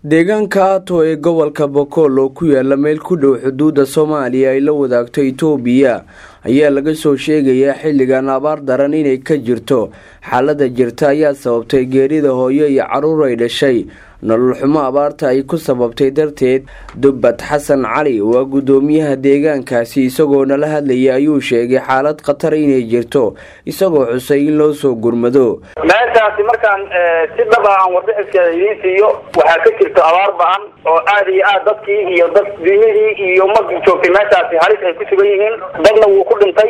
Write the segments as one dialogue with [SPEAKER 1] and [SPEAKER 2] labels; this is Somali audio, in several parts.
[SPEAKER 1] deegaanka ato ee gobolka bokool oo ku yaala meel ku dhow xuduudda soomaaliya ay la wadaagto itoobiya ayaa laga soo sheegayaa xilligan abaar daran inay ka jirto xaalada jirta ayaa sababtay geerida hooyo iyo caruur ay dhashay nolol xumo abaarta ay ku sababtay darteed dubbad xasan cali waa guddoomiyaha deegaankaasi isagoo nala hadlaya ayuu sheegay xaalad khatar inay jirto isagoo xusay in loo soo gurmado
[SPEAKER 2] meeshaasi markaan si dhab ah aan warbixiskeeda idiin siiyo waxaa ka jirto abaar ba-an oo aada iyo aad dadkii iyo dad dunyadii iyo ummadii joogtay meeshaasi halis ay ku sugan yihiin dadna wuu ku dhintay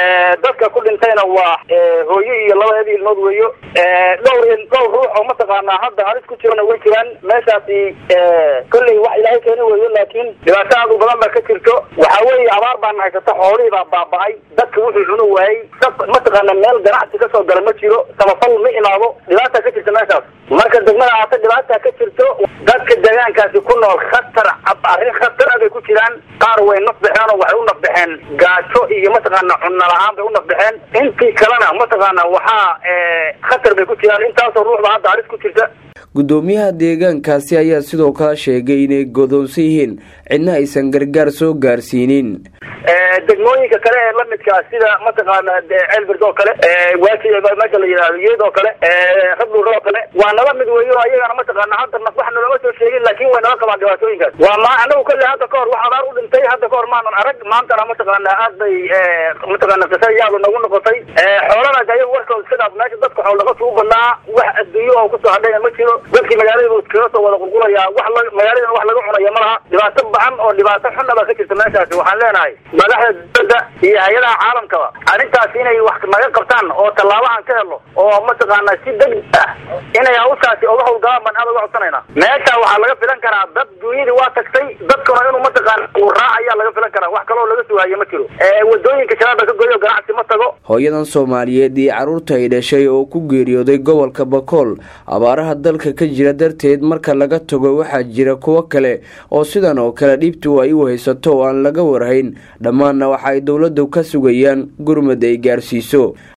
[SPEAKER 2] dadka ku dhintayna waa hooyo iyo labadeeda ilmood weeyo dhowr dhowr ruux oo mataqaanaa hadda halis ku jirana way jiraan meeshaasi kolley wax ilaahay keeni weeyo laakiin dhibaato aad u badan baa ka jirto waxa weeye abaar baana haysata xoolihii baa baaba-ay dadka wuxuu cunu waayey dad mataqaana meel ganacsi kasoo gala ma jiro samafal ma imaado dhibaata ka jirta meeshaas marka degmada aata dhibaata ka jirto dadka deegaankaasi ku nool khatar arrin khatar ah bay ku jiraan qaar way nafbaxeen oo waxay u nafbaxeen gaajo iyo mataqaana cunno la-aan bay u nafbaxeen intii kalena mataqaana waxaa khatar bay ku jiraan intaasoo ruuxba hadda halis ku jirta
[SPEAKER 1] guddoomiyaha deegaankaasi ayaa sidoo kale sheegay inay godoonsan yihiin cidna aysan gargaar soo gaarsiinin
[SPEAKER 2] degmooyinka kale ee lamidkaa sida mataqaana ceelbird oo kale waaji meesha la yidhahdo yeed oo kale rabdhur oo kale waa nala mid weeyo ayagana mataqaana hadda naf wax nalama soo sheegin laakin way nala qabaan dhibaatooyinkaas waa ma anagu kolle hadda kahor wax abaar u dhintay hadda kahor maanan arag maantana mataqaana aad bay mataqaana qisa yaadu nagu noqotay xoolana ayagu warkooda iska dhaaf meesha dadka xool dhaqatu u badnaa wax adduunyo oo kusoo hadhayna ma jiro dadkii magaalada buu iskaga soo wada qulqulayaa wax magaaladan wax laga cunaya ma laha dhibaato bacan oo dhibaato xunna baa ka jirta meeshaasi waxaan leenahay madaxda dowladda iyo hay-adaha caalamkaba arrintaas inay wax naga qabtaan oo tallaabahan ka helo oo mataqaana si degdeg ah inay hawshaasi oga howlgalaan baan aad uga codsanayna meesha waxaa laga filan karaa dad duunyadii waa tagtay dadkuna inuu mataqaana uu raac ayaa laga filan karaa wax kaloo laga sugaaya ma jiro wadooyinka shabaabba ka goyo ganacsi ma tago
[SPEAKER 1] hooyadan soomaaliyeed iyo carruurta ay dhashay oo ku geeriyooday gobolka bakool abaaraha dalka ka jira darteed marka laga tago waxaa jira kuwo kale oo sidan oo kale dhibtu ay u haysato oo aan laga warhayn dhammaanna waxa ay dowladdu ka sugayaan gurmad ay gaarsiiso